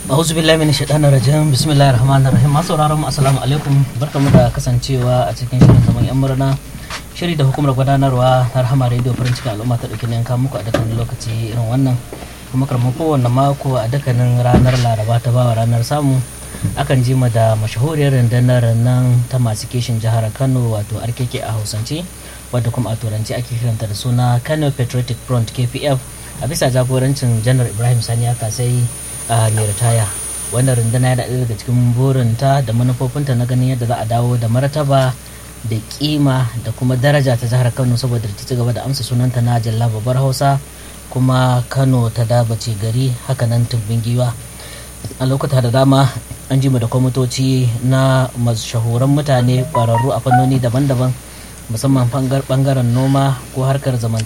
A'udhu billahi minash shaitanir rajim. Bismillahir rahmanir rahim. Masu sauraron mu assalamu alaikum. Barkamu da kasancewa a cikin shirin zaman yan murna. Shiri da hukumar gudanarwa ta Rahama Radio farin cikin al'umma ta dauki yanka muku a dukkanin lokaci irin wannan. Kuma karmu kowanne mako a dukkanin ranar Laraba ta bawa ranar samu. Akan ji mu da mashahuriyar rundunar nan ta masu kishin jihar Kano wato RKK a Hausance wadda kuma a turanci ake kiranta da suna Kano Patriotic Front KPF a bisa jagorancin Janar Ibrahim Sani Kasai a mai ritaya wannan runduna ya daɗe daga cikin burinta da manufofinta na ganin yadda za a dawo da martaba da kima da kuma daraja ta jihar kano saboda ta ci gaba da amsa sunanta na jalla babbar hausa kuma kano ta dabace gari hakanan tumbin giwa a lokuta da dama an ji mu da kwamitoci na mashahuran mutane ƙwararru a fannoni daban-daban musamman bangaren noma ko harkar zaman